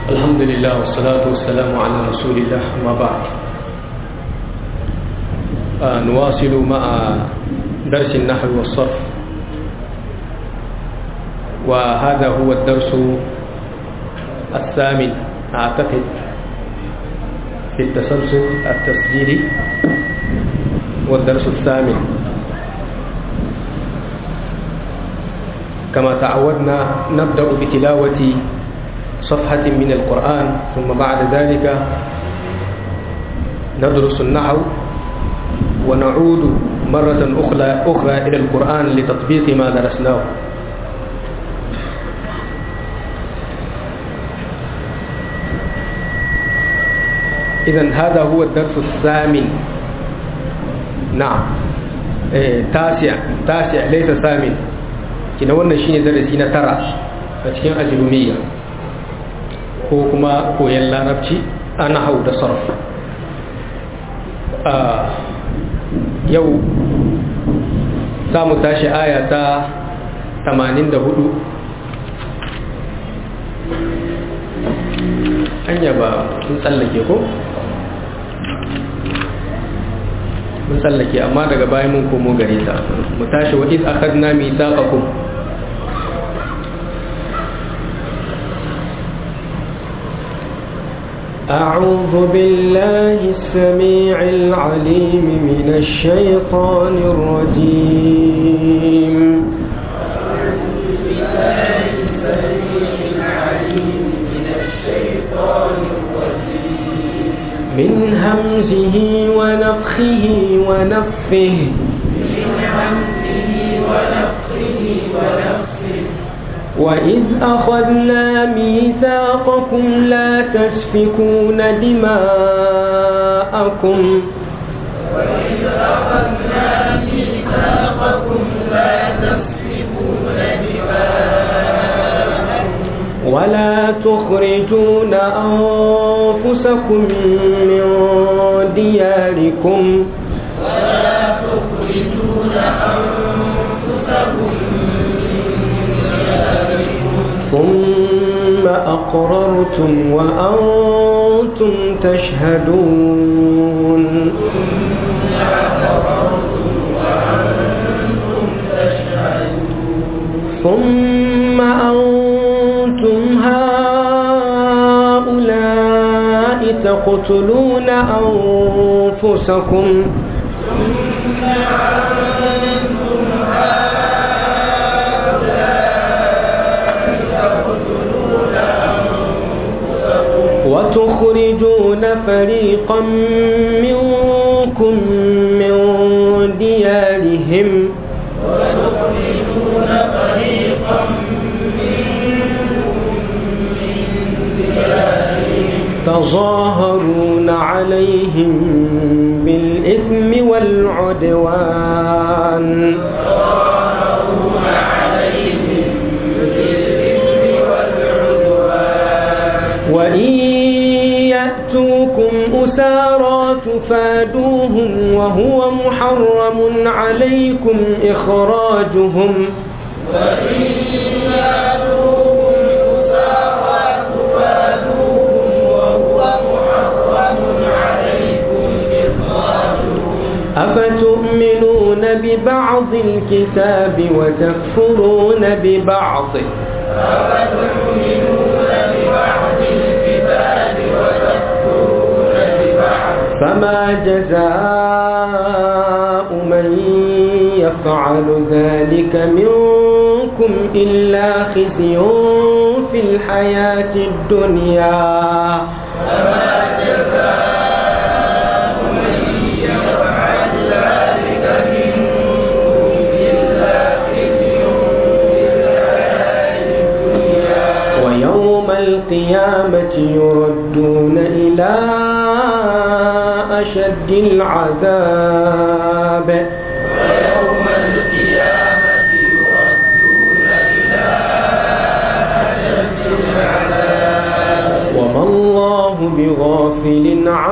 الحمد لله والصلاة والسلام على رسول الله ما بعد آه نواصل مع درس النحو والصرف وهذا هو الدرس الثامن أعتقد في التسلسل التسجيلي والدرس الثامن كما تعودنا نبدأ بتلاوة صفحة من القرآن ثم بعد ذلك ندرس النحو ونعود مرة أخرى, أخرى إلى القرآن لتطبيق ما درسناه إذا هذا هو الدرس الثامن نعم إيه تاسع تاسع ليس ثامن kina wannan shine darasi na tara a cikin ajrumiya ko kuma koyon larabci a nahau da sarf a yau za mu tashi aya ta 84 anya ba sun tsallake ko? mun tsallake amma daga bayan mun komo gare ta mu tashi wa iz akhadna mithaqakum أعوذ بالله السميع العليم من الشيطان الرجيم أعوذ بالله السميع العليم من الشيطان الرجيم من همزه ونفخه ونفه من همزه ونفخه ونفخه وإذ أخذنا ميثاقكم لا تسفكون دماءكم وإذ أخذنا ميثاقكم لا تسفكون دماءكم ولا تخرجون أنفسكم من دياركم ولا تخرجون أنفسكم ثم أقررتم وأنتم تشهدون ثم أنتم هؤلاء تقتلون أنفسكم وتخرجون فريقا منكم من ديارهم وتخرجون فريقا تظاهرون عليهم بالإثم والعدوان تظاهرون عليهم بالإثم والعدوان وإن يأتوكم أسارى تفادوهم وهو محرم عليكم إخراجهم وإن يأتوكم أسارى تفادوهم وهو محرم عليكم إخراجهم أفتؤمنون ببعض الكتاب وتكفرون ببعض أفتؤمنون ببعض الكتاب وتكفرون ببعض فما جزاء من يفعل ذلك منكم إلا خزي في الحياة الدنيا فما جزاء من يفعل ذلك منكم إلا خزي في الحياة الدنيا ويوم القيامة يردون إلى أشد العذاب ويوم القيامة يردون إلى أشد العذاب وما الله بغافل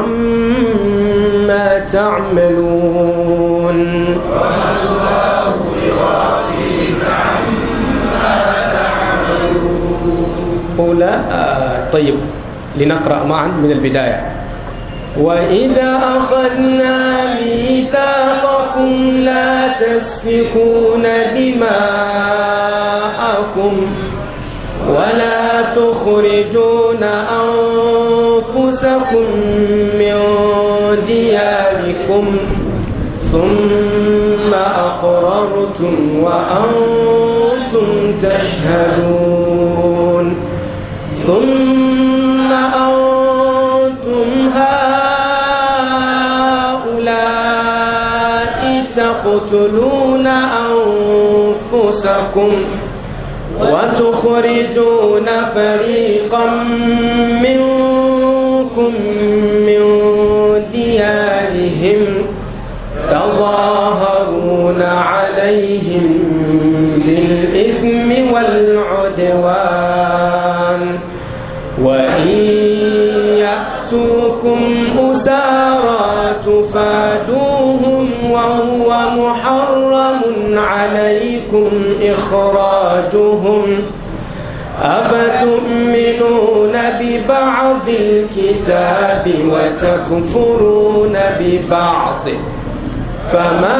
عما تعملون وما الله بغافل عما تعملون أولئك طيب لنقرأ معا من البداية وإذا أخذنا ميثاقكم لا تسفكون دماءكم ولا تخرجون أنفسكم من دياركم ثم أقررتم وأنتم تشهدون ثم أنتم هؤلاء تقتلون أنفسكم وتخرجون فريقا منكم من ديارهم تظاهرون عليهم بالإثم والعدوان وإن يأتوكم أسارى تفادوهم وهو محرم عليكم إخراجهم أفتؤمنون ببعض الكتاب وتكفرون ببعض فما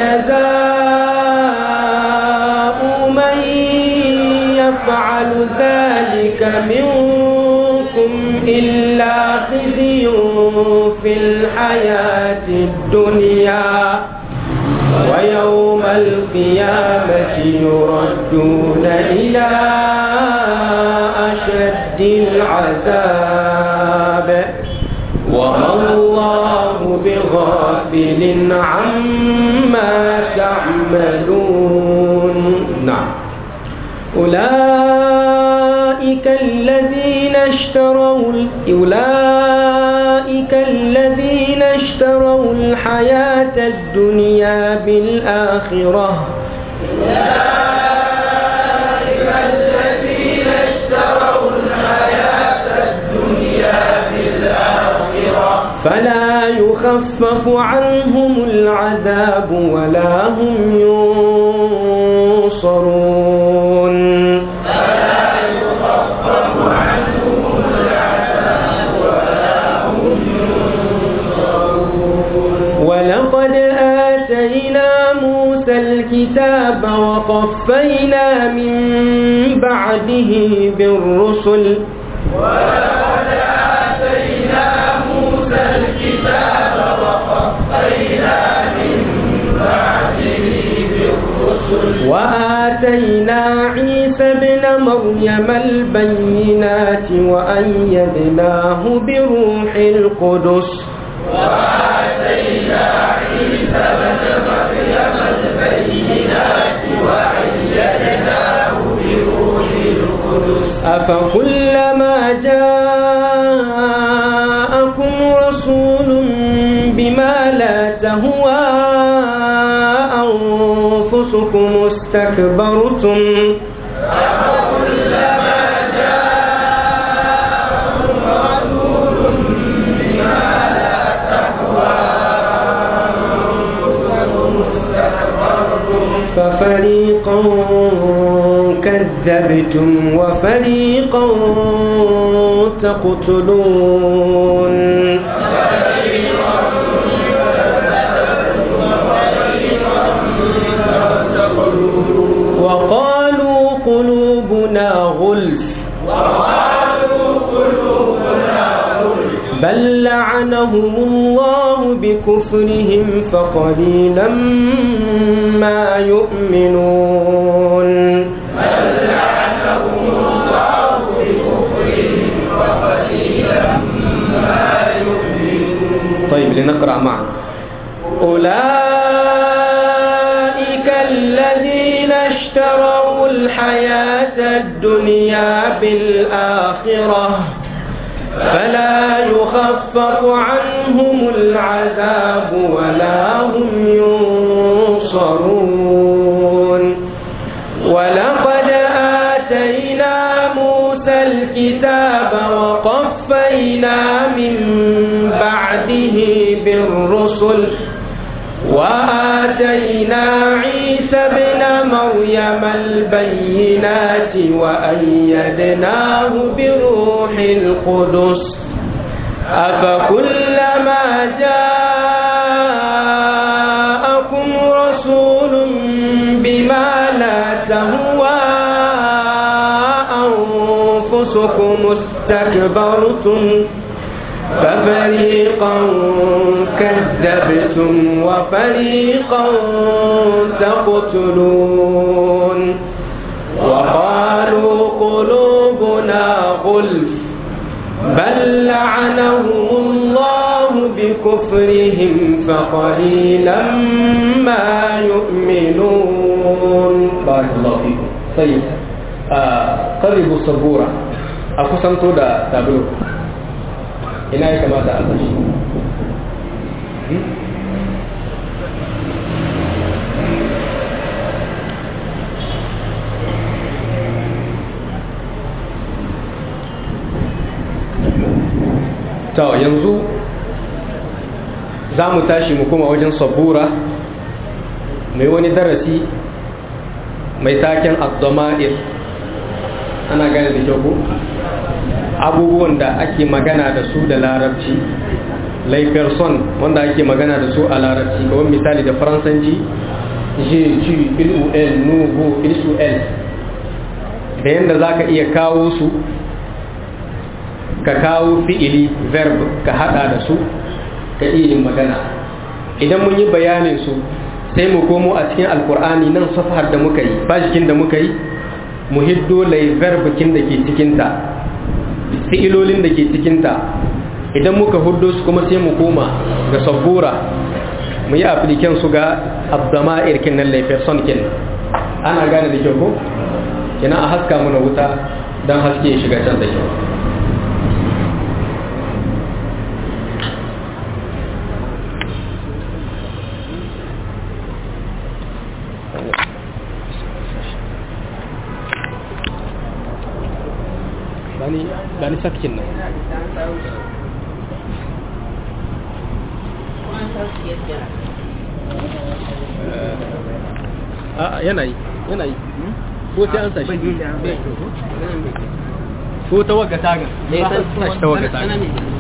جزاء من يفعل ذلك منكم إلا خزي في الحياة الدنيا ويوم القيامة يردون إلى أشد العذاب وما الله بغافل عما تعملون نعم أولئك الذين اشتروا أولئك الذين اشتروا الحياة الدنيا بالآخرة أولئك الذين اشتروا الحياة الدنيا بالآخرة فلا يخفف عنهم العذاب ولا هم ينصرون فلا يخفف عنهم العذاب ولا هم ولقد آتينا موسى الكتاب وقفينا من بعده بالرسل ولقد آتينا موسى الكتاب وقفينا من بعده بالرسل وآتينا عيسى ابن مريم البينات وأيدناه بروح القدس وآتينا عيسى بن مريم البينات وأيدناه بروح القدس أفكلما جاءكم رسول بما لا تهوى أنفسكم استكبرتم أفكلما جاءكم رسول بما لا تهوى أنفسكم استكبرتم ففريقا كذبتم وفريقا تقتلون وقالوا قلوبنا غلف وقالوا قلوبنا غلف بل لعنهم الله بكفرهم فقليلا ما يؤمنون بل لعنهم الله بكفرهم وقليلا ما يؤمنون طيب لنقرأ معا أولئك الذين اشتروا الحياة الدنيا بالآخرة فلا يخفف عنهم العذاب ولا هم ينصرون ولقد آتينا موسى الكتاب وقفينا من بعده بالرسل وآتينا عيسى ابن مريم البينات وأيدناه بروح القدس أفكلما جاءكم رسول بما لا تهوى أنفسكم استكبرتم ففريقا كذبتم وفريقا تقتلون وقالوا قلوبنا غلف بل لعنهم الله بكفرهم فقليلا ما يؤمنون بارك الله فيكم طيب آه قربوا السبورة أقسمت دا تابلو ina ya kamata a sashi ta yanzu za mu tashi mu kuma wajen sabura mai wani darasi mai taken abdoma'ir ana gane da kyau abubuwan da ake magana da su da larabci laiferson wanda ake magana da su a larabci kawai misali da faransanci je ci il nubu il da yadda za ka iya kawo su ka kawo fi'ili verb ka hada da su ka iya yin magana idan mun yi bayanin su sai mu komo a cikin alkur'ani nan safhar da muka yi bashikin da muka yi mu hiddo lai verbikin da ke cikinta fi'ilolin da ke cikinta idan muka huddo su kuma sai mu koma ga sabbura mu yi apliken su ga abdama irkin nan laifin son kin ana gane da kyau ko kina a haska muna wuta don haske ya shiga can da kyau bani bani sakkin nan a yana yi yana yi ko sai an sashi ko ta waga taga sashi ta waga taga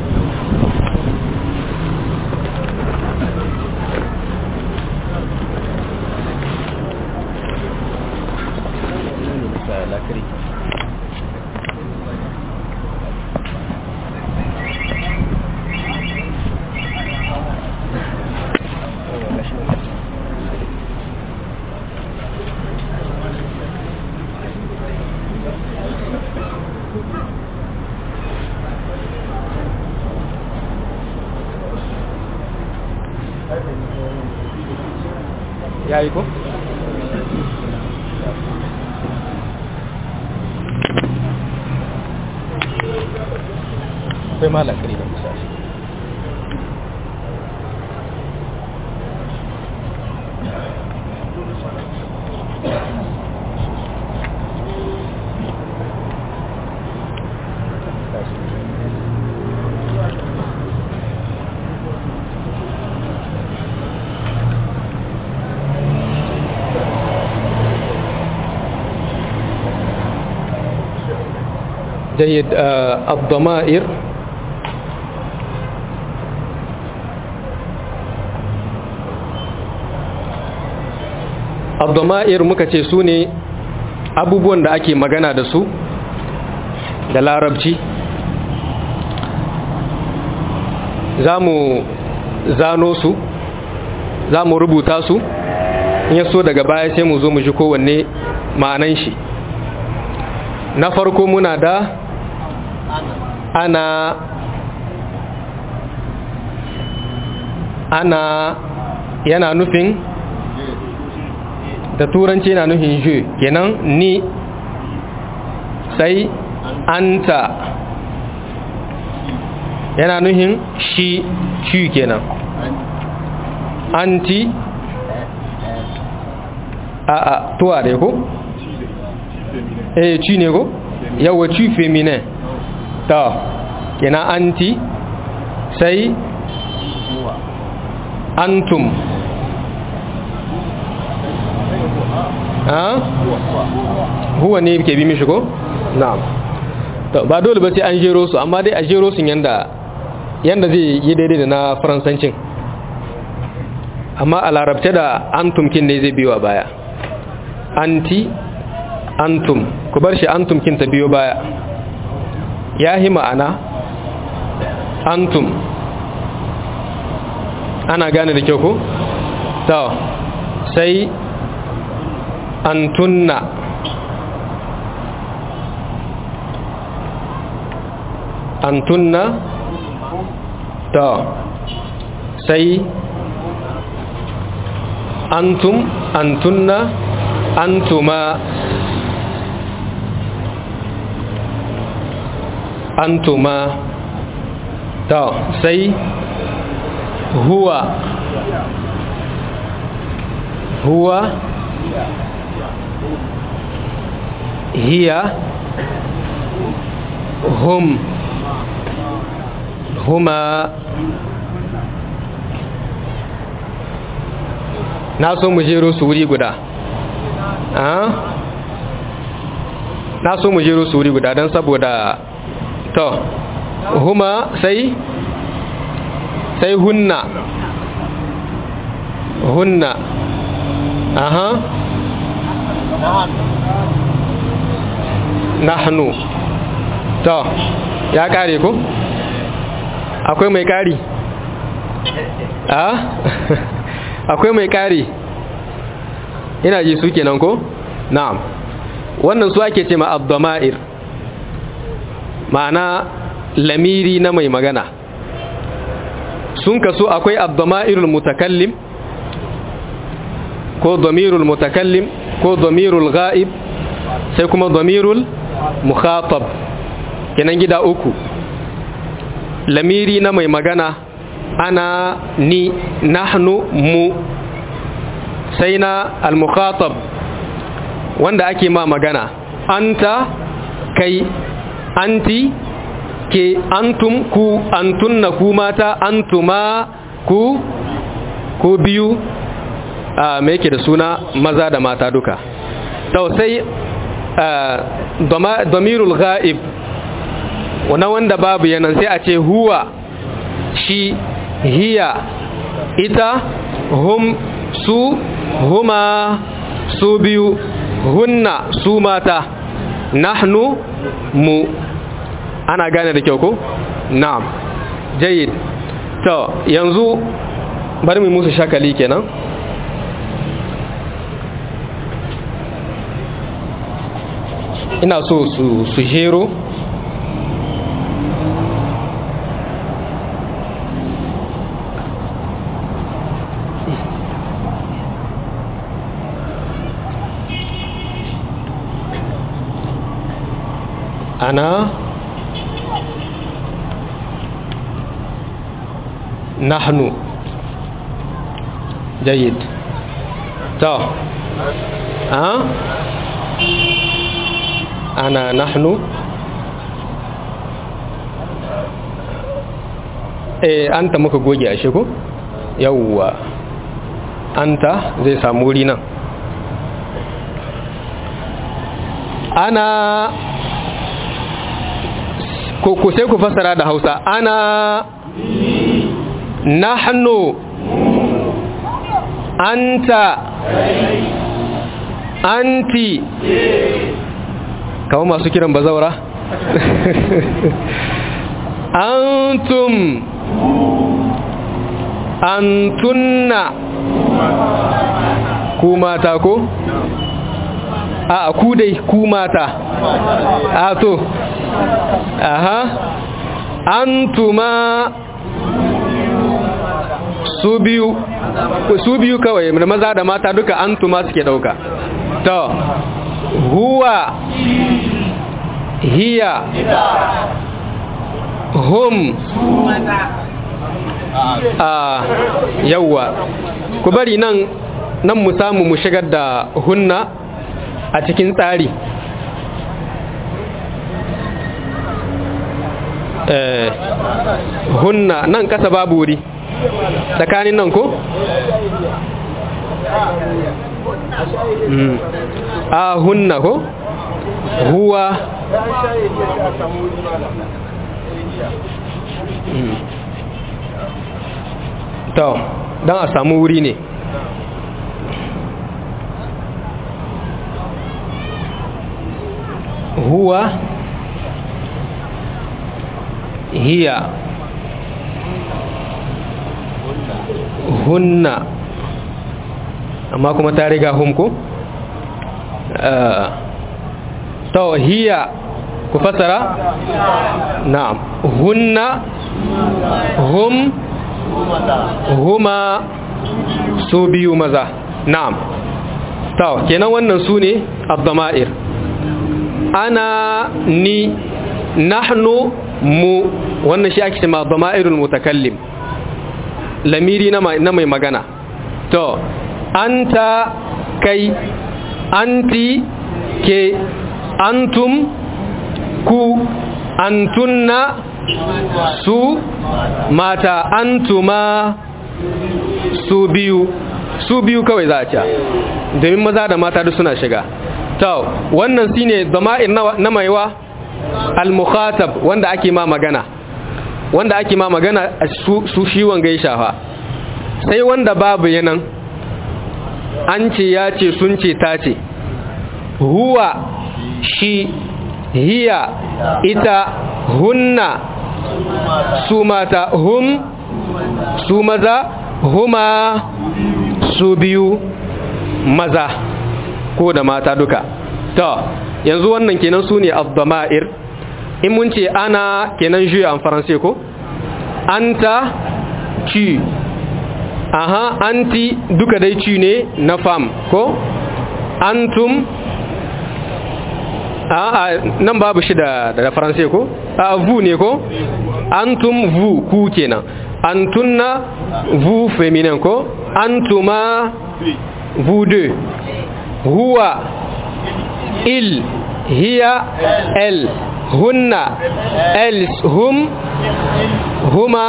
lakari ya yi ko? akwai malakari da misali جيد آه الضمائر الضمائر muka ce su ne abubuwan da ake magana da su da larabci za mu zano su za mu rubuta su in yaso daga baya sai mu zo mu ji kowanne ma'anan shi na farko muna da ana ana yana nufin da turanci yana nufin je kenan ni sai anta yana nufin shi shi kenan anti a a tuwa dai ko eh ci ne ko yawa ci feminin ta kenan anti sai antum a huwa ne ke bi mishi ko na'am to ba dole ba sai an jero su amma dai a jero su yanda yanda zai yi daidai da na faransancin amma a larabce da antum kin ne zai biyo baya anti antum ku bar shi antum kin ta biyo baya ya yi ma'ana antum ana gane da kyau ko? to sai antunna antunna to sai antum antunna antuma antuma to sai huwa huwa hiya hum huma na so mu jero su wuri guda na so mu jero su wuri guda don saboda to huma sai sai hunna hunna aha nahnu to ya kare ko akwai mai kari a akwai mai kari ina ji su kenan ko na'am wannan su ake ce ma abdoma'ir ma'ana lamiri na mai magana sun kaso akwai abdoma'irul mutakallim ko damirul mutakallim ko damirul ga'ib sai kuma damirul mukhatab kenan gida uku lamiri na mai magana ana ni nahnu mu sai na al-mukhatab wanda ake ma magana anta kai anti ke antum ku antunna ku mata antuma ku ku biyu a me yake da suna maza da mata duka to sai damirul ghaib wana wanda babu yanan sai a ce huwa shi hiya ita hum su huma su biyu hunna su mata nahnu mu ana gane da kyau ko na'am jayyid to yanzu bari mu musu shakali kenan ina so su su jero أنا نحن جيد تو ها أنا نحن eh anta muka goge a shigo yawwa anta zai samu wuri nan ana ko ku sai ku fasara da hausa ana nahnu anta anti kawo masu kiran bazaura antum antunna ku mata ko a ku dai ku mata a to aha antuma su biyu su biyu kawai da maza da mata duka antuma suke dauka to huwa hiya hum a yawwa ku bari nan nan mu samu mu shigar da hunna a cikin tsari hunna nan kasa babu wuri tsakanin nan ko a hunna ko huwa to don a samu wuri ne huwa hiya hunna amma kuma ta riga hum ko to hiya ku fasara na'am hunna hum huma su biyu maza na'am to kenan wannan su ne abdama'ir ana ni nahnu mu wannan shi ake cewa abdama'irul mutakallim lamiri na mai magana to anta kai anti ke antum ku antunna su mata antuma su biyu su biyu kawai za a ci domin maza da mata duk suna shiga to wannan shine zama'ir na maiwa al-mukhatab wanda ake ma magana wanda ake ma magana su shi wanga ya shafa sai wanda babu yanan an ce ya ce sun ce ta ce huwa shi hiya ita hunna su mata hum su maza huma su biyu maza ko da mata duka to yanzu wannan kenan su ne abdama'ir in mun ce ana kenan juya en faransai ko anta ci aha anti duka dai ci ne na fam ko antum a nan babu shi da da faransai ko a vu ne ko antum vu ku kenan antunna vu féminin ko antuma vous deux huwa il hiya elle hunna elles hum huma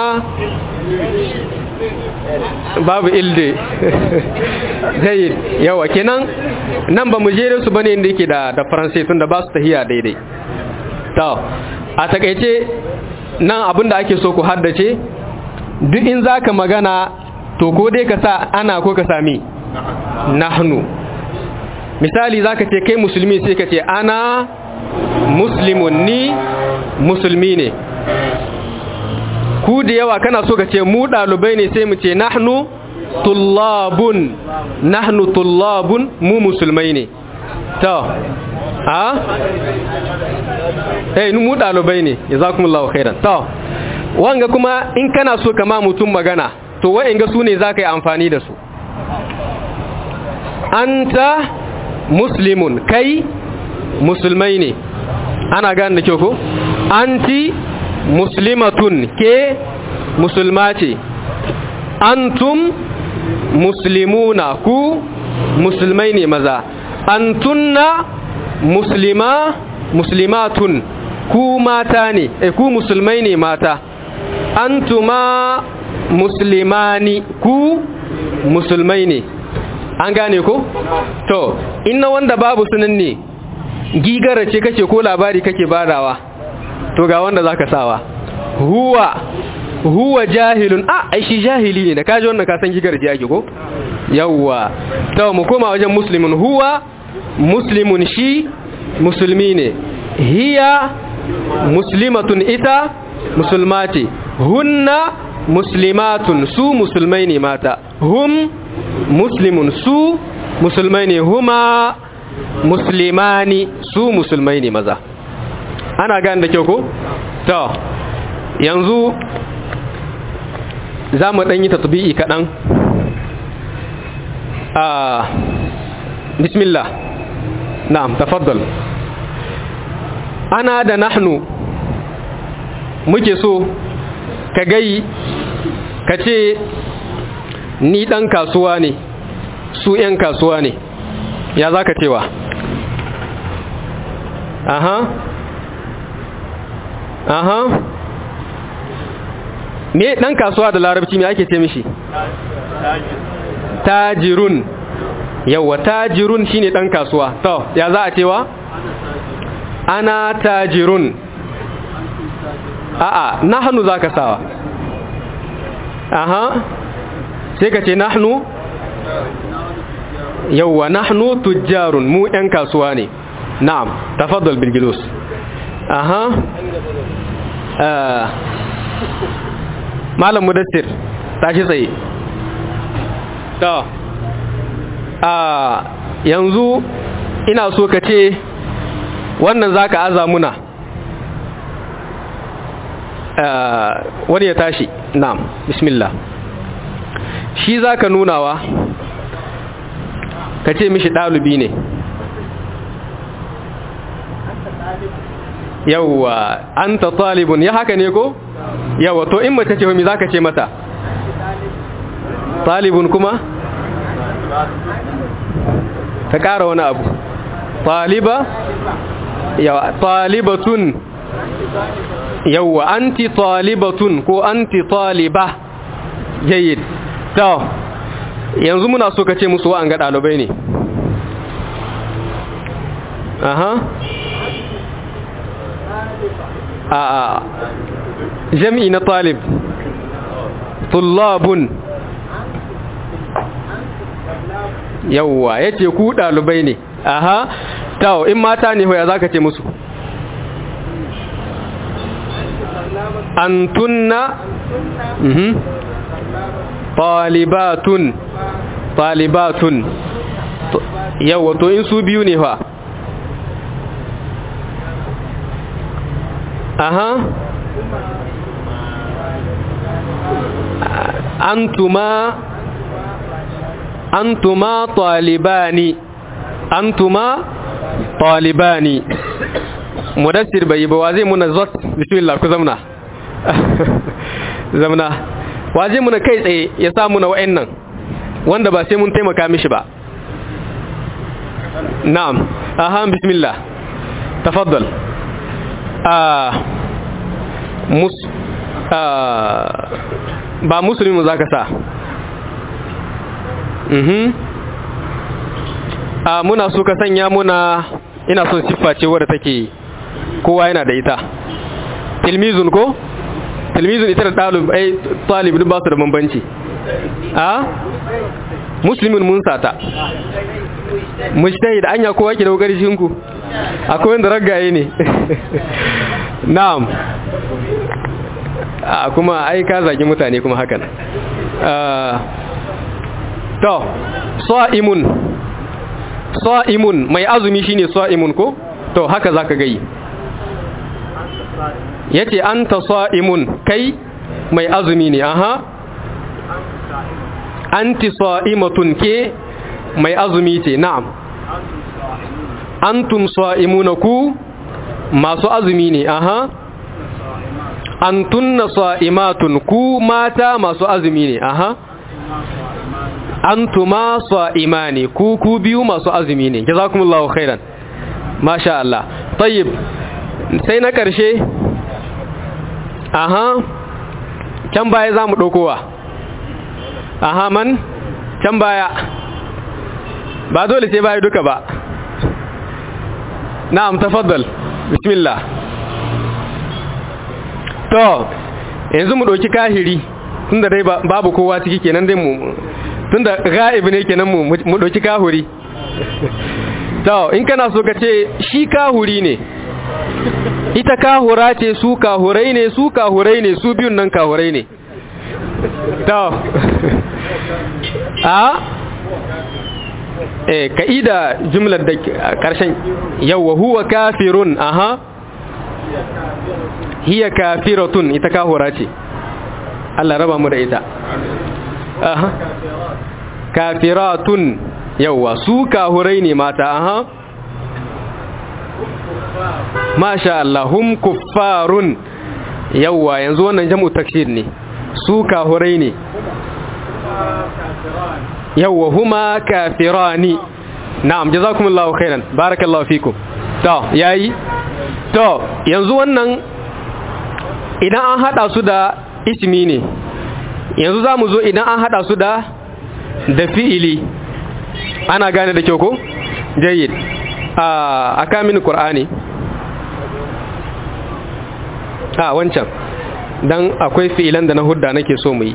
babu ilde zai yawa kenan nan ba mu jere su bane inda yake da da faransai tunda ba su tahiya daidai to a takaice nan abinda ake so ku haddace duk in zaka magana to ko dai ka sa ana ko ka sami nahnu misali zaka ce kai musulmi sai ka ce ana muslimun ni musulmi ne ku da yawa kana so ka ce mu ɗalibai ne sai mu ce nahnu tullabun nahnu tullabun mu musulmai ne to a eh mu ɗalibai ne jazakumullahu khairan to wanga kuma in kana so kama mutum magana to wa'inga su ne za ka yi amfani da su anta muslimun kai musulmai ne ana gane da kyau ko anti muslimatun ke musulma ce antum muslimuna ku musulmai ne maza antunna muslima muslimatun ku mata ne e ku musulmai ne mata antuma muslimani ku musulmai ne an gane ko to inna wanda babu sunan ne gigara ce kake ko labari kake badawa to ga wanda zaka sawa huwa huwa jahilun a ai shi jahili ne da kaji wannan ka san gigar ji ake ko yawwa to mu koma wajen muslimun huwa muslimun shi musulmi ne hiya muslimatun ita musulmati hunna muslimatun su musulmai ne mata hum muslimun su musulmai ne huma muslimani su musulmai ne maza ana gane da kyau ko? to yanzu za mu ɗanyi tatbi'i kaɗan a bismillah na'am tafaddal ana da nahnu muke so ka gai ka ce ni ɗan kasuwa ne su ‘yan kasuwa ne ya za ka cewa aha aha me dan kasuwa da larabci me ake ce mishi tajirun yawa tajirun shine dan kasuwa to ya za a cewa ana tajirun a'a nahnu zaka sawa aha sai ka ce nahnu yawa nahnu tujjarun mu yan kasuwa ne na'am tafaddal bil julus aha malam mudassir tashi tsaye to a yanzu ina so ka ce wannan za ka aza muna wani ya tashi na'am bismillah shi za ka nunawa ka ce mishi ɗalubi ne yawwa an ta talibun ya haka ne ko yawwa to in mace ce wami za ka ce mata talibun kuma ta ƙara wani abu taliba yawa talibatun yawwa anti talibatun ko anti taliba jayyid to yanzu muna so ka ce musu wa'an ga ɗalibai ne aha a jami'i na talib tullabun yawwa ya ce ku ɗalibai ne aha tawo in mata ne hoya za ka ce musu antunna mhm talibatun talibatun yawwa to in su biyu ne fa aha antuma antuma talibani antuma talibani mudassir bai ba wa zai muna zot bismillah ku zamna zamna wa zai muna kai tsaye ya sa muna wa'annan wanda ba sai mun taimaka mishi ba na'am aha bismillah tafaddal ah mus ah ba musulmi za ka sa mhm a muna so ka sanya muna ina son siffa ce wadda take kowa yana da ita tilmizun ko tilmizun ita da ɗalib ai talibin ba su da bambanci a musulmin mun sata mujtahid anya kowa ke da kokari shinku akwai wanda ragaye ne na'am a kuma ai ka zagi mutane kuma hakan to sa'imun sa'imun mai azumi shine sa'imun ko to haka zaka gai yace anta sa'imun kai mai azumi ne aha anti sa'imatun ke mai azumi ce na'am antum sa'imuna ku masu azumi ne aha antunna sa'imatun ku mata masu azumi ne aha antuma sa'imani ku ku biyu masu azumi ne jazakumullahu khairan masha Allah tayyib sai na karshe aha can baya zamu dokowa aha man can baya ba dole sai baya duka ba na'am tafaddal bismillah to yanzu mu ɗauki kahiri tunda dai babu kowa ciki kenan dai mu tunda ga'ib ne kenan mu mu ɗauki kahuri to in kana so ka ce shi kahuri ne ita kahura ce su kahurai ne su kahurai ne su biyun nan kahurai ne to a eh ka'ida jumlar da karshen yawwa huwa kafirun aha hiya kafiratun ita kahura ce Allah raba mu da ita aha kafiratun yawa su kahurai ne mata aha masha Allah hum kuffarun yawa yanzu wannan jam'u takshir ne su kahurai ne yawa huma kafirani na'am jazakumullahu khairan barakallahu fikum to yayi to yanzu wannan idan an hada su da ismi ne yanzu za mu zo idan an hada su da da fi'ili ana gane da kyau ko jayyid a kamin qur'ani a wancan dan akwai fi'ilan da na hudda nake so mu yi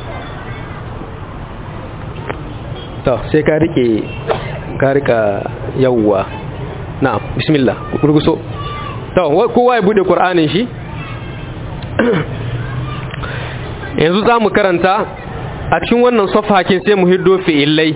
to sai ka rike ka rika yawwa na'am bismillah gurguso to kowa ya bude qur'anin shi yanzu za mu karanta a cikin wannan safakin sai mu hiddo fi'ilai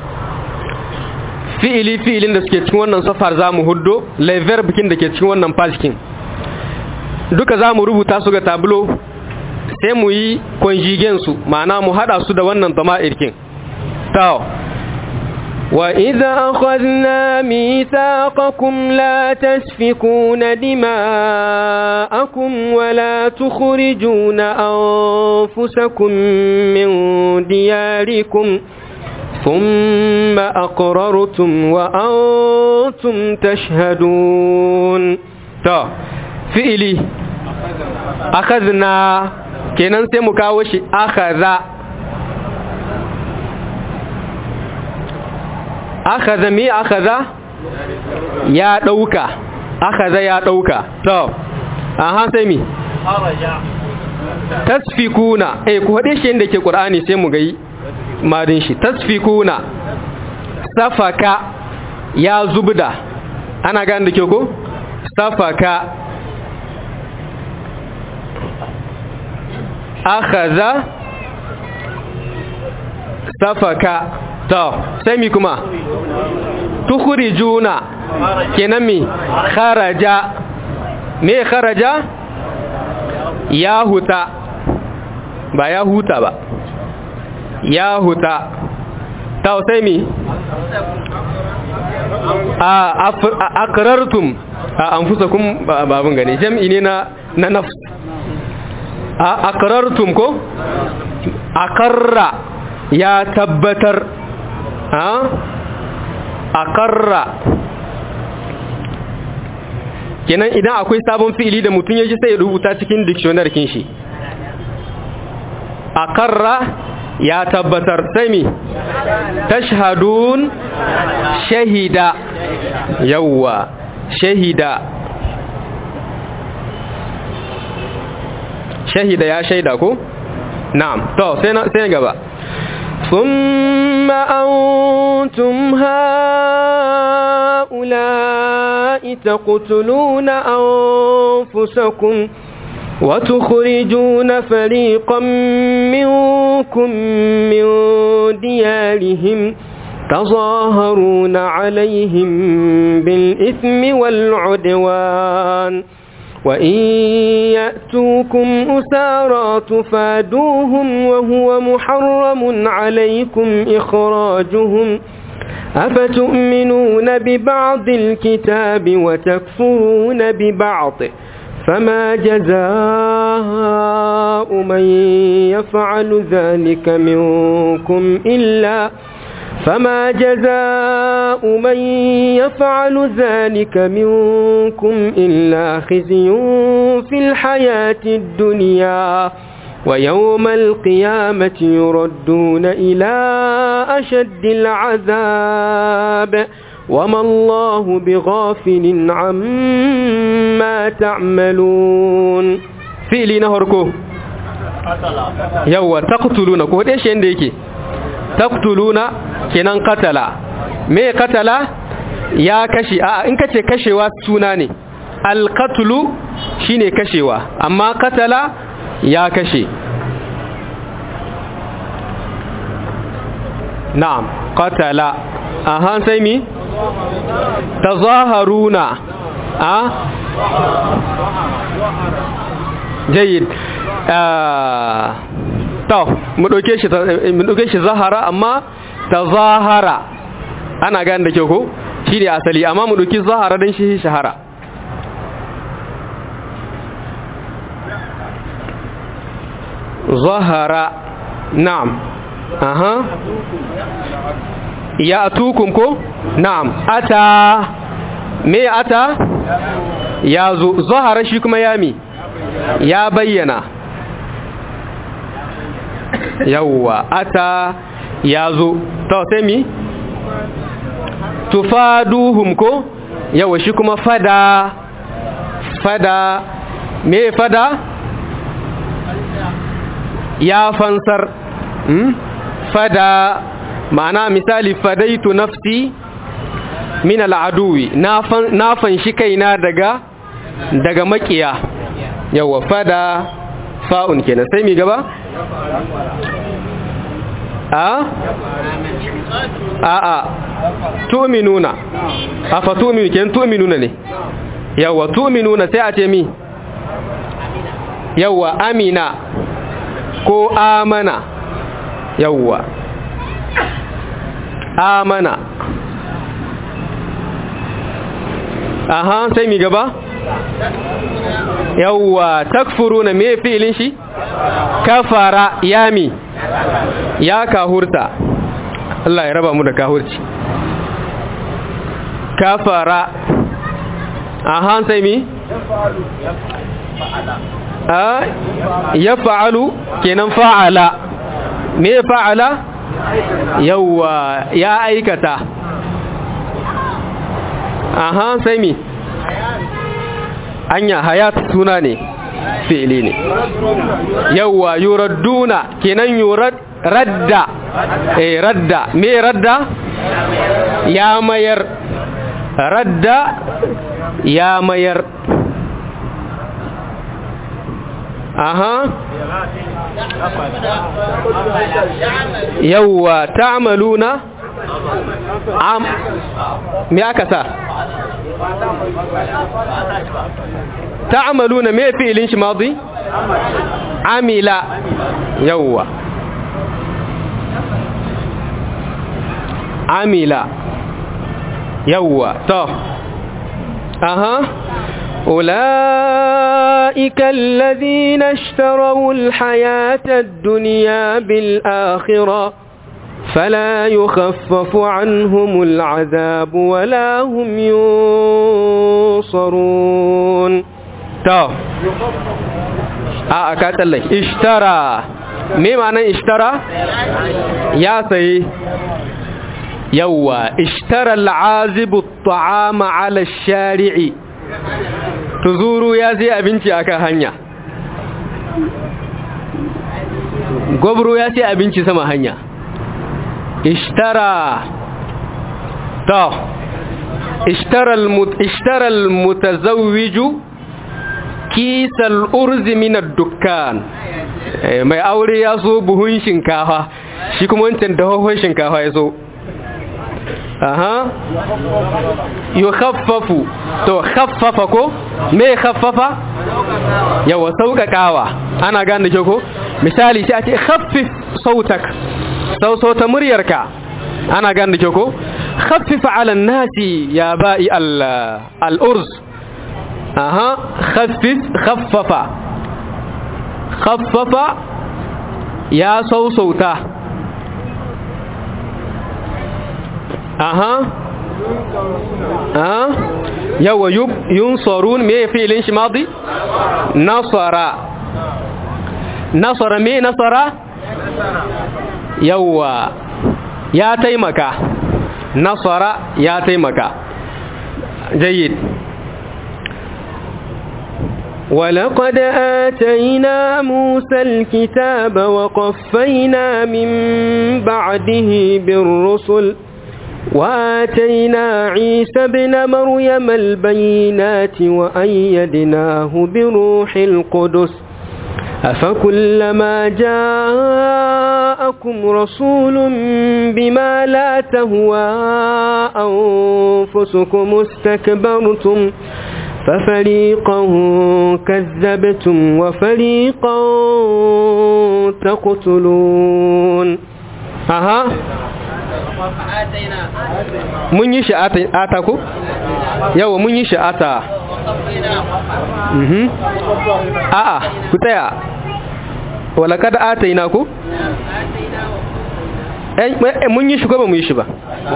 fi'ili fi'ilin da suke cikin wannan safar za mu huddo laiver bikin da ke cikin wannan fashikin duka za mu rubuta su ga tablo sai mu yi su ma'ana mu hada su da wannan tama'irkin tawo وإذا أخذنا ميثاقكم لا تسفكون دماءكم ولا تخرجون أنفسكم من دياركم ثم أقررتم وأنتم تشهدون تو فئلي أخذنا كنان سيمكاوش أخذ akhadha mi akhadha ya dauka akhadha ya dauka to aha sai mi tasfikuna eh ku hade shi inda ke qur'ani sai mu gai madin shi tasfikuna safaka ya zubda ana gane da ke ko safaka akhadha safaka to sai mi kuma tukhrijuna kenan mi kharaja me kharaja ya huta ba ya huta ba ya huta to sai mi a akrartum a anfusakum babun gane jam'i ne na na nafs a akrartum ko akarra ya tabbatar a karra kenan idan akwai sabon fi'ili da mutum ya ji sai ya rubuta cikin dictionary kin shi a karra ya tabbatar sai mi tashhadun shahida yawwa shahida shahida ya shaida ko na'am to sai sai gaba ثم أنتم هؤلاء تقتلون أنفسكم وتخرجون فريقا منكم من ديارهم تظاهرون عليهم بالإثم والعدوان وإن يأتوكم أسارى تفادوهم وهو محرم عليكم إخراجهم أفتؤمنون ببعض الكتاب وتكفرون ببعض فما جزاء من يفعل ذلك منكم إلا فما جزاء من يفعل ذلك منكم إلا خزي في الحياة الدنيا ويوم القيامة يردون إلى أشد العذاب وما الله بغافل عما تعملون فعلي نهركو يوا تقتلون كو دai shi inda yake taqtuluna kenan katala me katala ya kashe a in kace kashewa suna ne alqatlu shine kashewa amma katala ya kashe na'am qatala aha sai mi tazaharuna a jayyid to mu dauke shi mu dauke shi zahara amma tazahara ana gane da kyau ko shine asali amma mu dauki zahara dan shi shahara zahara na'am aha ya atukum ko na'am ata me ata ya zo zahara shi kuma yami ya bayyana yawwa ata ya zo to sai mi tufaduhum ko yawa shi kuma fada fada me fada ya fansar hmm? fada ma'ana misali fadaitu nafsi min al'aduwi na fanshi kaina daga daga makiya yawa fada fa'un kenan sai mi gaba a a a tu'minuna afa tu'minu kenan tu'minuna ne yawa tu'minuna sai a ce mi yawa amina ko amana yawa amana aha sai mi gaba yawwa takfuruna me fi'ilin shi kafara yami ya kahurta Allah ya raba mu da kahurci kafara aha sai mi a ya fa'alu kenan fa'ala me fa'ala yawwa ya aikata aha sai mi anya hayat suna ne fi'ili ne yawwa yuradduna kenan yurad radda eh radda me radda ya mayar radda ya mayar aha yawwa ta'maluna am me aka sa ta'maluna me fi'ilin shi madi amila yawwa amila yawwa to aha أولئك الذين اشتروا الحياة الدنيا بالآخرة فلا يخفف عنهم العذاب ولا هم ينصرون تو أكات الله اشترى me ma'anar ishtara ya sayi yawwa ishtara al'azibu ta'ama ala shari'i tuzuru ya sai abinci akan hanya gwabro ya sai abinci sama hanya ishtara to ishtara al-mutazawwiju kisal urzi min ad-dukkan mai aure ya so buhun shinkafa shi kuma wancan dahohon shinkafa ya so aha yukhaffafu to khaffafa ko me khaffafa yawa sauƙaƙawa ana gane ke ko misali sai a ce khaffif sautak sau sauta muryarka ana gane ke ko khaffif ala nasi ya ba'i al-urz aha khaffif khaffafa khaffafa ya sausauta aha aha yawa yunsarun me fi'ilin shi madi nasara nasara me nasara yawa ya taimaka nasara ya taimaka jayyid ولقد آتينا موسى الكتاب وقفينا من بعده بالرسل وآتينا عيسى ابن مريم البينات وأيدناه بروح القدس أفكلما جاءكم رسول بما لا تهوى أنفسكم استكبرتم ففريقا كذبتم وفريقا تقتلون أها mun yi sha'ata ko? yawa mun yi sha'ata a'a ku tsaya walakad ataina ko? mun yi shi ko ba mu yi shi ba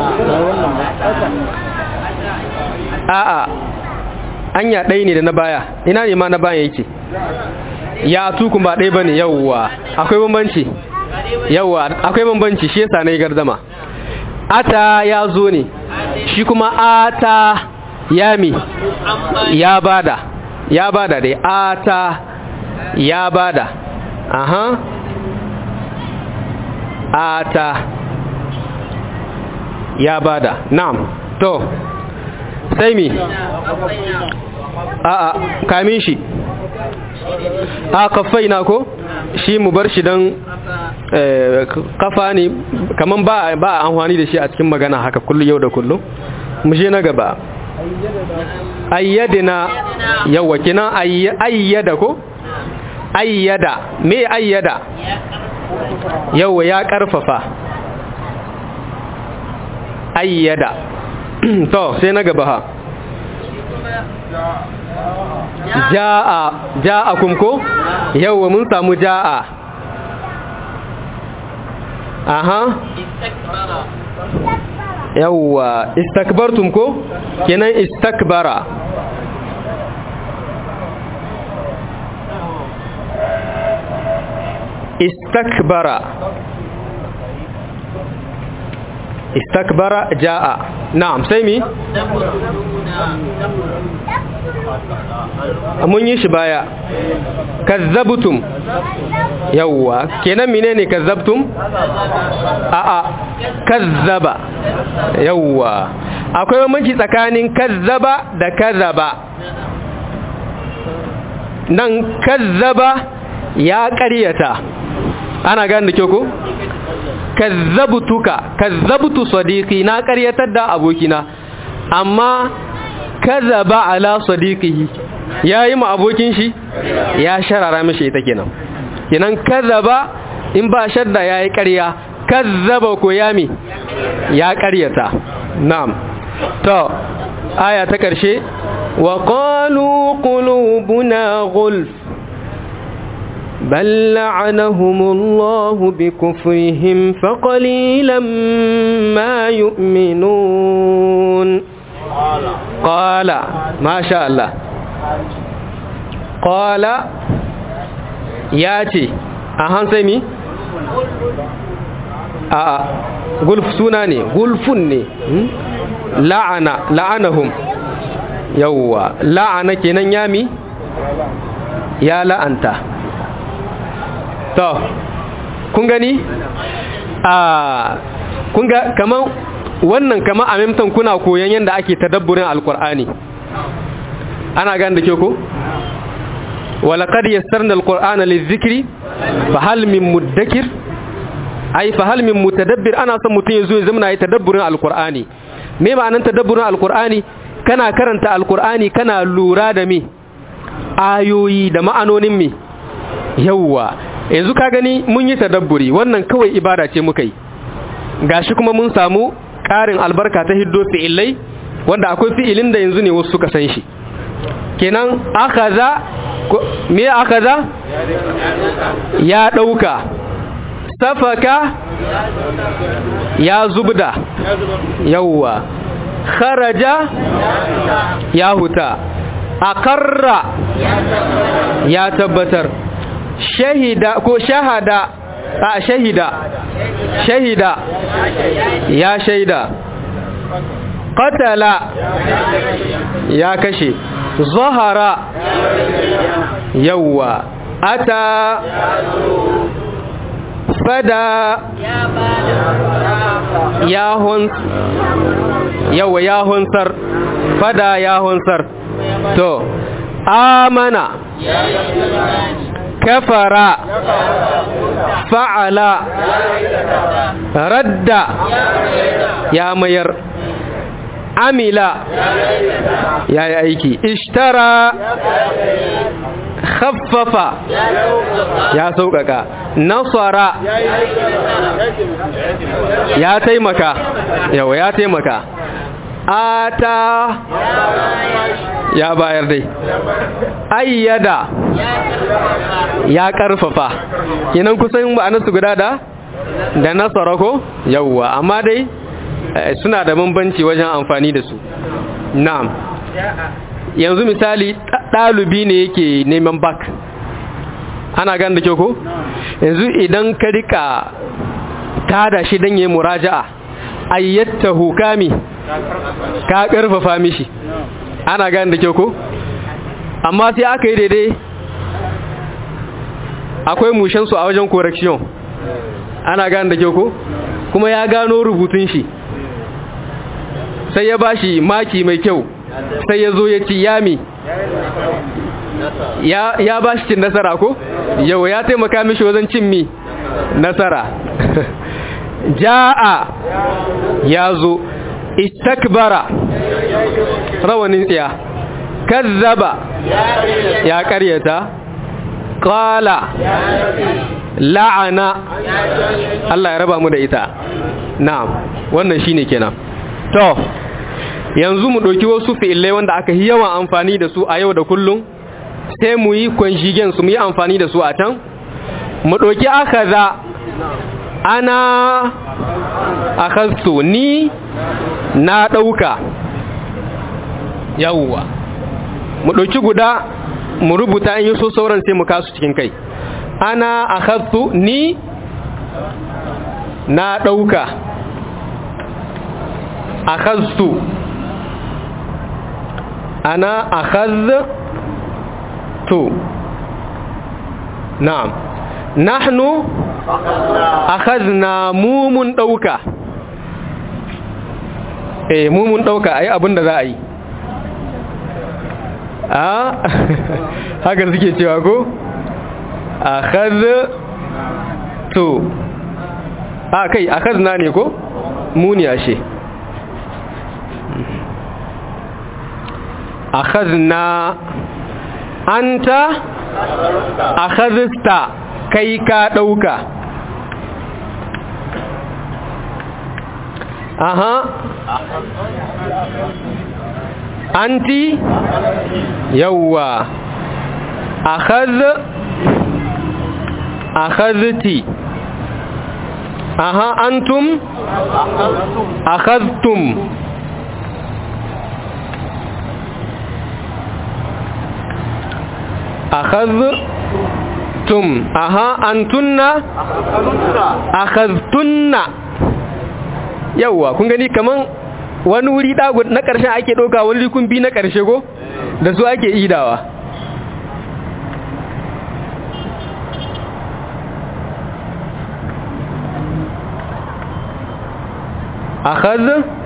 a'a anya ɗaya ne da na baya ina ne ma na baya yake ya tukun ba ɗaya ba ne yawwa akwai bambanci yawwa akwai bambanci shi yasa na yi gardama ata ya zo ne shi kuma ata ya mi ya bada ya bada dai ata ya bada aha ata ya bada na'am to sai mi a'a kamin shi a kafai na ko shi mu bar shi don kafa ne kaman ba ba amfani da shi a cikin magana haka kullu yau da kullum mu je na gaba ayyadina yawa kina ayyada ko ayyada me ayyada yawa ya karfafa ayyada to sai na gaba ha ja'a ja'akum ko yawa mun samu ja'a aha yawa istakbartum ko kenan istakbara istakbara istakbara ja'a na'am sai mi mun yi shi baya kazzabtum yawwa kenan menene kazzabtum a'a kazzaba yawwa akwai bambanci tsakanin kazzaba da kazzaba nan kazzaba ya ƙaryata ana gane da kyau ko kazzabtuka kazzabtu sadiqi na ƙaryatar da abokina amma kazzaba ala sadiqihi yayi ma abokin shi ya sharara mishi ita kenan kenan kazzaba in ba shadda yayi ƙarya kazzaba ko yami ya ƙaryata na'am to aya ta ƙarshe wa qalu qulubuna ghulf بل لعنهم الله بكفرهم فقليلا ما يؤمنون قال ما شاء الله قال ياتي أهان سيمي آه gulf suna ne gulfun ne la'ana la'anahum yawwa la'ana kenan yami ya la'anta to kun gani a kun ga kaman wannan kaman a memtan kuna koyon yadda ake tadabburin alkur'ani ana gane da ke ko walaqad yassarna alqur'ana lizikri fa hal min muddakir ai fa hal min mutadabbir ana son mutum ya zo ya zama yi tadabburin alkur'ani me ma'anar tadabburin alkur'ani kana karanta alkur'ani kana lura da me ayoyi da ma'anonin me yawwa yanzu ka gani mun yi tadabburi wannan kawai ibada ce muka yi gashi kuma mun samu ƙarin albarka ta hiddo fi'ilai wanda akwai fi'ilin da yanzu ne wasu suka san shi kenan akaza me akaza ya ɗauka safaka ya zubda yawwa kharaja ya huta akarra ya tabbatar shahida ko shahada a shahida shahida ya shaida qatala ya kashe zahara yawwa ata fada ya hun yawwa ya hunsar fada ya hunsar to amana kafara fa'ala radda ya mayar amila ya yi aiki ishtara khaffafa ya sauƙaƙa nasara ya taimaka yawa ya taimaka ata ya bayar dai ayyada ya karfafa kinan kusan ma'anarsu guda da da nasara ko yawwa amma dai suna da bambanci wajen amfani da su na'am yanzu misali ɗalibi ne yake neman bak ana gan da kyau ko yanzu idan ka rika tada shi don yi muraja'a ayyattahu kami ka karfafa mishi ana gane da kyau ko amma sai aka yi daidai akwai mushensu a wajen correction ana gane da kyau ko kuma ya gano rubutun shi sai ya bashi maki mai kyau sai ya zo ya ci yami ya, ya bashi cin nasara ko yau ya taimaka mishi wajen cin mi nasara ja'a ya zo istakbara rawanin tsiya kazzaba ya karyata qala la'ana Allah ya raba mu da ita na'am wannan shine kenan to yanzu mu ɗauki wasu fi'ilai wanda aka yi yawan amfani da su a yau da kullum sai mu yi kwanjigen su mu yi amfani da su a can mu ɗauki aka za ana akastu ni na ɗauka yawwa mu ɗauki guda mu rubuta in yi so sauran sai mu kasu cikin kai ana akastu ni na ɗauka akastu ana akhadtu na'am nahnu akhadna mu mun dauka eh mu mun dauka ai abinda za a yi a haka suke cewa ko akhadtu a kai akhadna ne ko mu ne ashe akhadna anta akhadsta kai ka dauka aha anti yawwa akhadh akhadhti aha antum akhadhtum akhadhtum aha antunna akhadhtunna yawa kun gani kaman wani wuri dagu na karshe ake doka wani rikun bi na karshe go da su ake idawa akhadh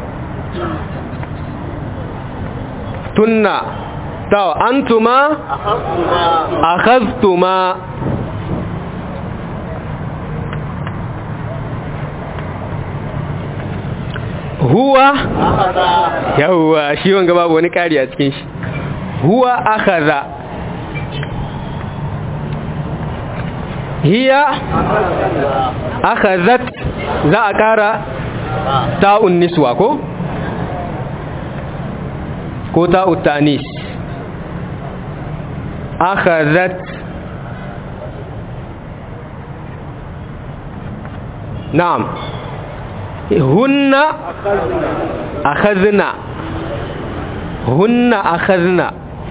tunna taw antuma akhadhtuma huwa yawwa shi wanga babu wani kari a cikin shi huwa akhadha hiya akhadhat za a kara ta'un niswa ko ko ta'ut ta'nis akhadhat na'am hunna akhadna hunna akhadna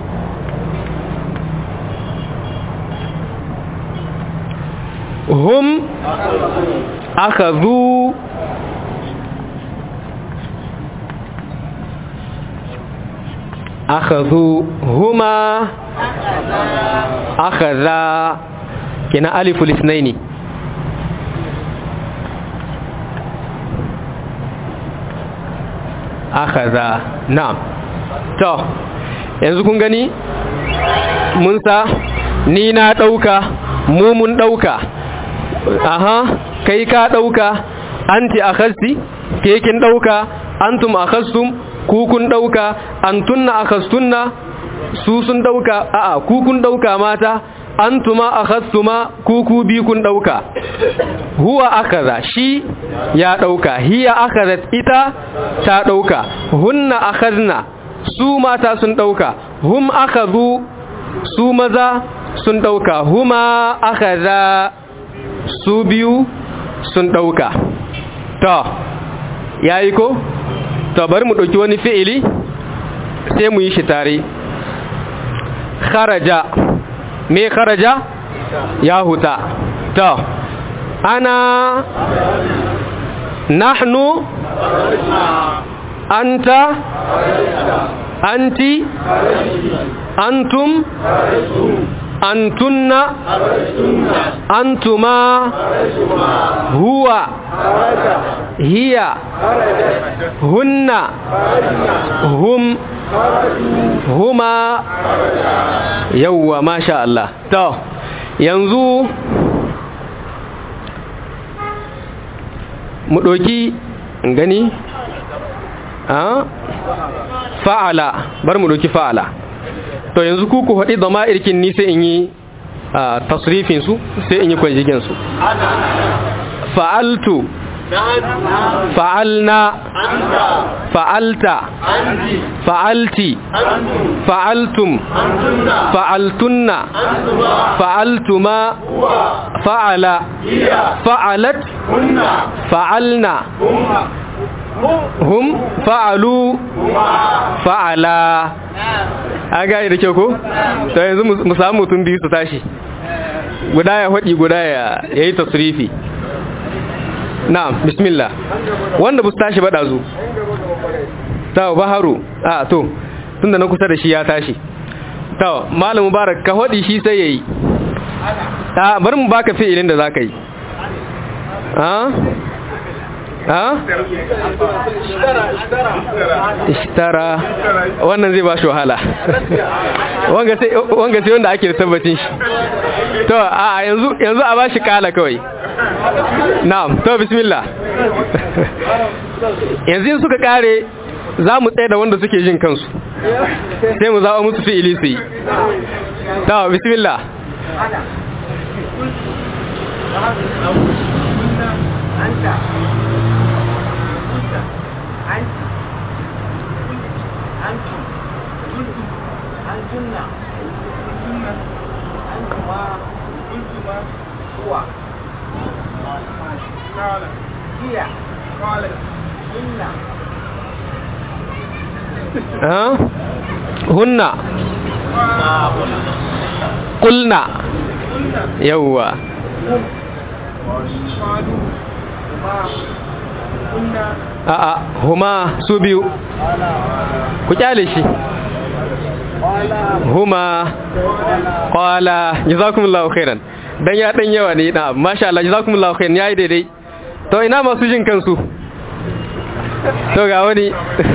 hum akhadhu akhadhu huma akhadha kina aliful ithnaini akhadha na'am to yanzu kun gani mun sa ni na dauka mu mun dauka aha kai ka dauka anti akhasti ke kin dauka antum akhastum ku kun dauka antunna akhastunna su sun dauka a'a ku kun dauka mata antuma akhastuma ku ku bi kun dauka huwa akaza shi ya dauka hiya akazat ita ta dauka hunna akhadna su mata sun dauka hum akhadhu su maza sun dauka huma akaza su biyu sun dauka to yayi ko to bari mu ɗauki wani fi'ili sai mu yi shi tare kharaja me kharaja ya huta to ana nahnu anta anti antum antunna antuma huwa hiya hunna hum huma yawwa masha Allah to yanzu mu ɗoki gani a fa'ala bar mu ɗoki fa'ala to yanzu ku ku haɗi zama irkin ni sai in yi tasrifin su sai in yi kwanjigin su fa'altu fa'alna fa'alta fa'alti fa'altum fa'altunna fa'altuma fa'ala fa'alat fa'alna hum fa'alu fa'ala a gaya da kyau ko? to yanzu mu samu mutum biyu su tashi guda ya haɗi guda ya yi tasrifi na'am bismillah wanda bu tashi ba ɗazu ta baharu a to tun da na kusa da shi ya tashi ta malam mubarak ka haɗi shi sai ya yi a bari mu baka fi'ilin da za ka yi ha ishtara wannan zai ba shi wahala wanga sai wanda ake da tabbacin shi to a yanzu yanzu a ba shi kala kawai na'am to bismillah yanzu yin suka kare za mu tsaye da wanda suke jin kansu sai mu zaɓa musu fi'ili su yi to bismillah أنت أنت أنتم أنتن أنتما أنتما هو هي إن ها هن قلنا يوا a'a huma su biyu ku kyale shi huma qala jazakumullahu khairan dan ya dan yawa ne na masha Allah jazakumullahu khairan yayi daidai to ina masu jin kansu to ga wani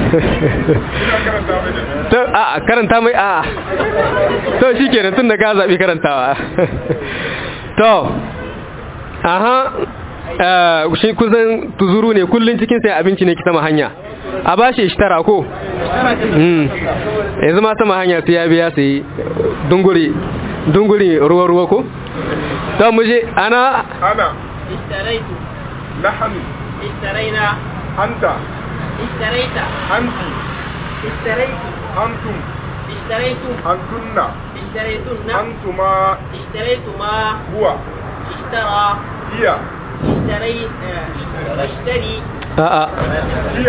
to a karanta mai a to shikenan tunda ka zabi karantawa to aha shi kusan tuzuru ne kullun cikin sai abinci ne ki sama hanya a bashi ishtara ko yanzu ma sama hanya sai ya biya sai dunguri dunguri ruwa ruwa ko to mu je ana أنا اشتريت نحن اشترينا أنت اشتريت أنت اشتريت أنتم اشتريتم أنتن اشتريتن أنتما اشتريتما هو اشترى هي اشتري اشتري a'a هي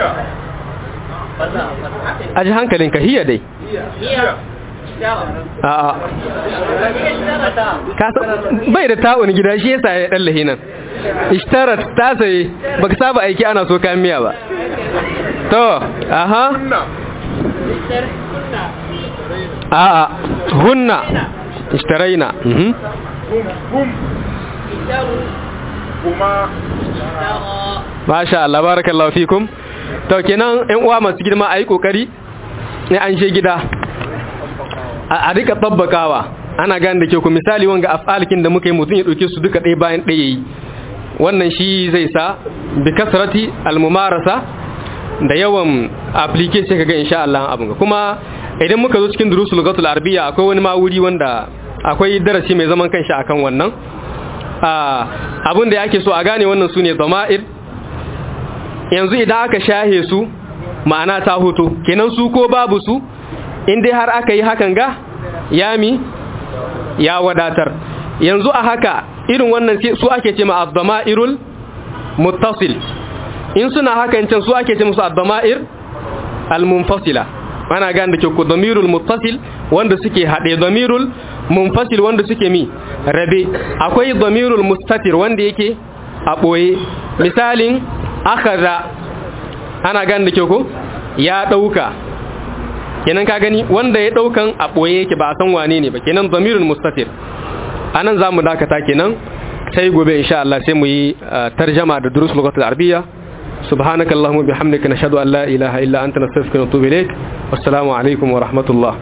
aji hankalinka hiya dai هي اشترى a'a هي اشترت ka san bai da ta'un gida shi yasa ya dan lahinan ishtarat ta saye baka saba aiki ana so kayan miya ba to aha كنا اشتريتن a'a hunna ishtaraina mhm هم هم اشتروا هما اشترى masha Allah barakallahu fikum to kenan ƴan uwa masu girma ayi kokari ne an she gida a a rika tabbakawa ana gane da ke ku misali wanga af'alikin da muka yi mutum ya dauke su duka ɗaya bayan ɗaya yi wannan shi zai sa bi kasrati almumarasa da yawan application kaga insha Allah abun ga kuma idan muka zo cikin durusul lughatul arabiyya akwai wani ma wuri wanda akwai darasi mai zaman kanshi akan wannan abin da yake so a gane wannan su ne zama'ir yanzu idan aka shahe su ma'ana ta hoto kenan su ko babu su inda har aka yi hakan ga yami ya wadatar yanzu a haka irin wannan su ake ce ma abdama'irul muttasil in suna hakan can su ake ce musu abdama'ir al-munfasila ana gane da ke ku damirul muttasil wanda suke haɗe damirul munfasil wanda suke mi rabe akwai damirul mustatir wanda yake a ɓoye misalin akhadha ana gane da kyau ko ya dauka kenan ka gani wanda ya daukan a boye yake ba a san wane ne ba kenan zamirul mustatir anan zamu dakata kenan sai gobe insha Allah sai mu yi tarjama da durus lugatul arabiyya سبحانك اللهم وبحمدك نشهد أن لا إله إلا أنت نستغفرك ونتوب إليك والسلام عليكم ورحمة الله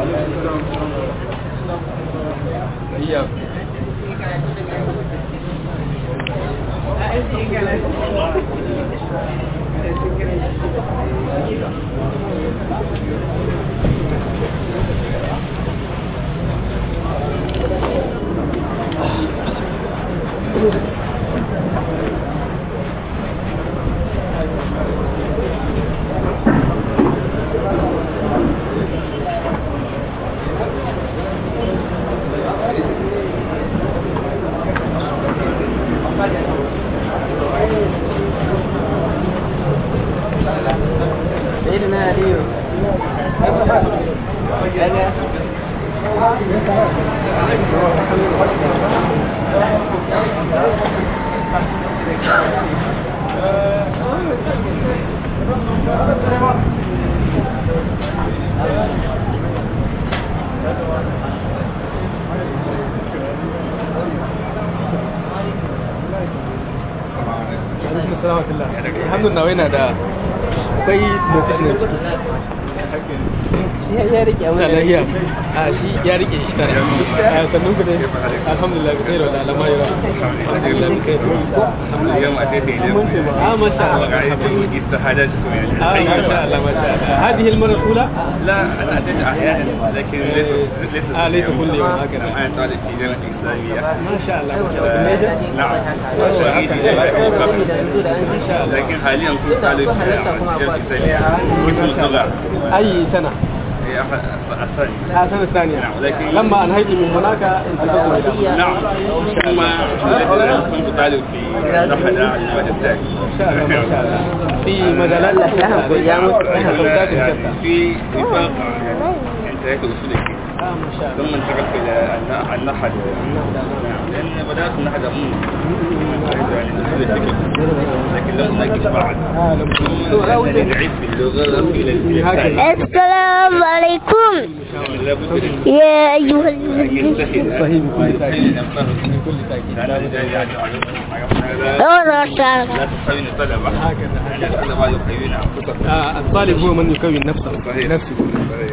alhamdulillah yana da akwai motsi ne ya rike na lahiya a shi ya rike shi tare a sannan ku dai alhamdulillah bi khairu da alama yara alhamdulillah bi khairu اليوم أتيت إليكم اه ما شاء الله ورأيت استفادتكم يعني اه ما شاء الله ما شاء الله هذه المرة الأولى لا أنا أتيت أحيانا لكن ليس ليس آه، ليس كل يوم هكذا. أنا طالب في جامعة إسلامية ما شاء الله ما شاء الله بالنيجة؟ نعم وأريد ما شاء الله لكن حاليا كنت طالب في جامعة إسلامية قسم اللغة أي سنة؟ هي أحد الثاني آه السنة الثانية نعم، لكن- لما أنهيت من هناك انتقلت إلى نعم ثم كنت طالب في نحل المادة الثاني ما شاء الله ما شاء الله في مجالات سودات يعني شتى في نفاق انتهيت أصول الدين اه ما شاء الله ثم انتقلت إلى الن- النحل لأن بدأت النحل أمون يعني أصول الفكر لكن لم أناقش بعد آه لم ثم لأنني ضعيف في اللغة إلى إلى هكذا. الثاني السلام عليكم لابد من يا أيها أن الذين يجتهد صحيح بكل تأكيد ويحسن من كل تأكيد لأن الرجال يعجب لا أنا لا تساوي الطلبة هكذا لأن الطلبة يقيمون أنفسهم آه الطالب هو من يكون نفسه صحيح. نفسه